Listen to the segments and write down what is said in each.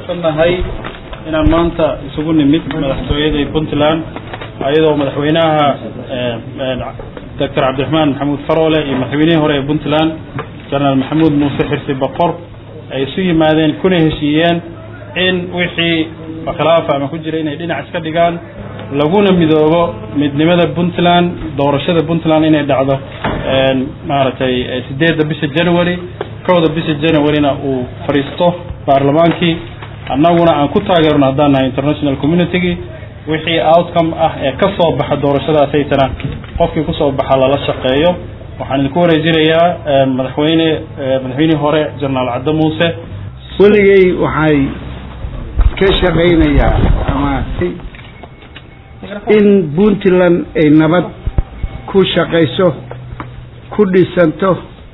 faraxsannahay inaan maanta isugu nimid madaxtooyada puntland ayadoo madaxweynaha doctor cabdiraxmaan maxamuud faroole iyo madaxweynihii hore ee puntland jenaraal maxamuud muuse xirsi boqor ay isu yimaadeen kuna heshiiyeen in wixii khilaafa ama ku jira inay dhinac iska dhigaan laguna midoobo midnimada puntland doorashada puntland inay dhacdo maaragtay sideedda bisha january kowda bisha januaryna uu fadhiisto baarlamaankii annaguna aan ku taageerno haddaan nahay international communitygii wixii outcome ah ee ka soo baxa doorashadaasaytana qofkii kusoo baxa lala shaqeeyo waxaan idinku wareejinayaa madaxweyne madaxweynihii hore jenaraal cadde muuse weligay waxay ka shaqaynayaa ama in puntland ay nabad ku shaqayso ku dhisanto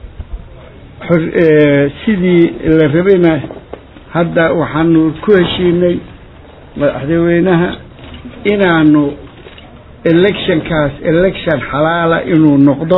sidii la rabayna hadda waxaanu ku heshiinay madaxweynaha inaanu electionkaas election xalaala inuu noqdo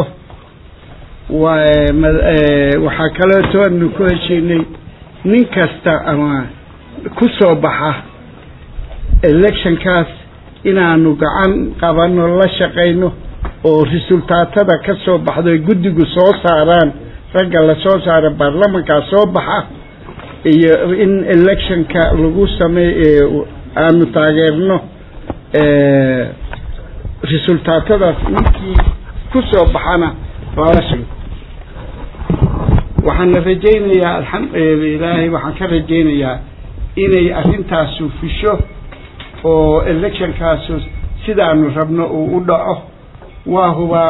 waxaa kaleeto aanu ku heshiinay nin kasta ama ku soo baxa electionkaas inaanu gacan qabano la shaqayno oo resultaatada ka soo baxdo ay guddigu soo saaraan ragga lasoo saara baarlamankaa soo baxa iyo in electionka lagu sameey aanu taageerno resultaatadaas ninkii ku soo baxana lala shaqo waxaana rajaynayaa alxamdulilaahi waxaan ka rajaynayaa inay arrintaasu fusho oo electionkaasu sidaanu rabno uu u dhaco waa hubaa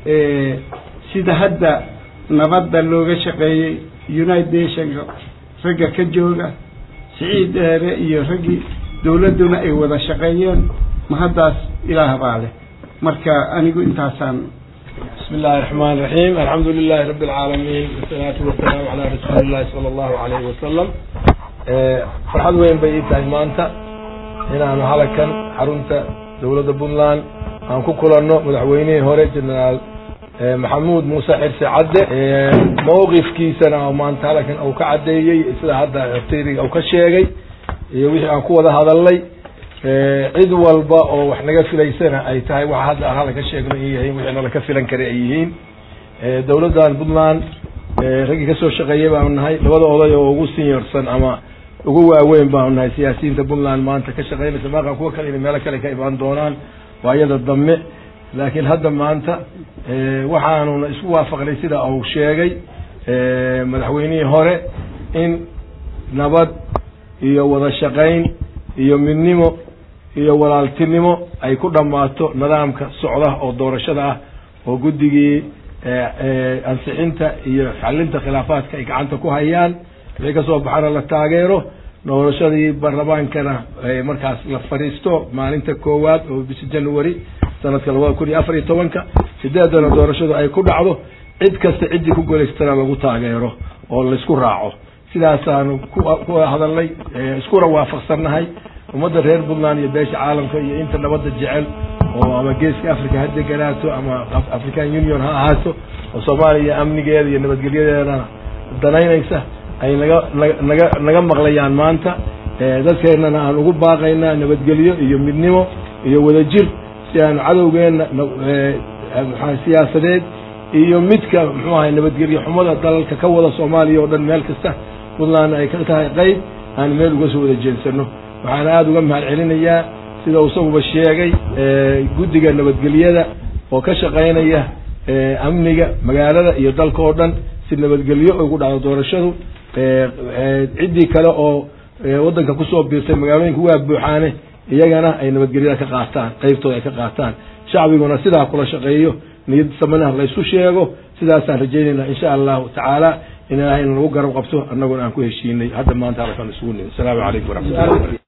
sida hadda nabadda looga shaqeeyey united nationka ragga ka jooga siciid dheere iyo raggii dawladduna ay wada shaqeeyeen ma haddaas ilaah baa leh marka anigu intaasaan بسم الله الرحمن الرحيم الحمد لله رب العالمين والصلاة والسلام على رسول الله صلى الله عليه وسلم فرحad weyn bay ii tahay maanta inaanu halakan xarunta dowladda puntland aan ku kulanno madaxweynihii hore generaal maxamuud muuse xirse cadde mawqifkiisana maanta halakan uu ka caddeeyey sida hadda horteydiga uu ka sheegay iyo wixii aan ku wada hadalnay cid walba oo wax naga filaysana ay tahay waxa hadda aan halka sheegno in yahay wixii nala ka filan kara ay yihiin dowladdan puntland raggii kasoo shaqeeyay baanu nahay labada oday oo ugu seniorsan ama ugu waaweyn baanu nahay siyaasiyiinta puntland maanta ka shaqeynaysa maaqan kuwa kale inay meelo kale ka imaan doonaan waayada dambe laakiin hadda maanta waxaanuna isku waafaqnay sida uu sheegay madaxweynihii hore in nabad iyo wada shaqayn iyo midnimo iyo walaaltinimo ay ku dhammaato nidaamka socda oo doorashada ah oo guddigii ansixinta iyo xalinta khilaafaadka ay gacanta ku hayaan wixii kasoo baxana la taageero doorashadii baarlamaankana markaas la fadhiisto maalinta koowaad oo bisha january sanadka labada kun iyo afar iyo tobanka sideedana doorashadu ay ku dhacdo cid kasta ciddii ku guulaystana lagu taageero oo laysku raaco sidaasaanu ku hadalnay iskuna waafaqsannahay ummadda reer puntland iyo beesha caalamka iyo inta nabadda jecel oo ama geeska africa ha deganaato ama african union ha ahaato oo soomaaliya amnigeeda iyo nabadgelyadeedana danaynaysa ay naga naga naga maqlayaan maanta dadkeennana aan ugu baaqaynaa nabadgelyo iyo midnimo iyo wadajir si aanu cadowgeenna siyaasadeed iyo midka muxuu ahay nabadgelyo xumada dalalka ka wada soomaaliya oo dhan meel kasta puntlandna ay ka tahay qayb aan meel uga soo wada jeensano waxaan aada uga mahad celinayaa sida uu isaguba sheegay guddiga nabadgelyada oo ka shaqaynaya amniga magaalada iyo dalka oo dhan si nabadgelyo ugu dhacdo doorashadu ciddii kale oo waddanka kusoo biirtay magaalooyinka waa buuxaane iyagana ay nabadgelyada ka qaataan qaybtooda ay ka qaataan shacbiguna sidaa kula shaqeeyo niyad samanaha laysku sheego sidaasaan rajaynaynaa insha allahu tacaala in ilaahayna lagu garab qabto annaguna aan ku heshiinay hadda maanta halkan isugu nimid asalaamu calaykum waraxmatullahi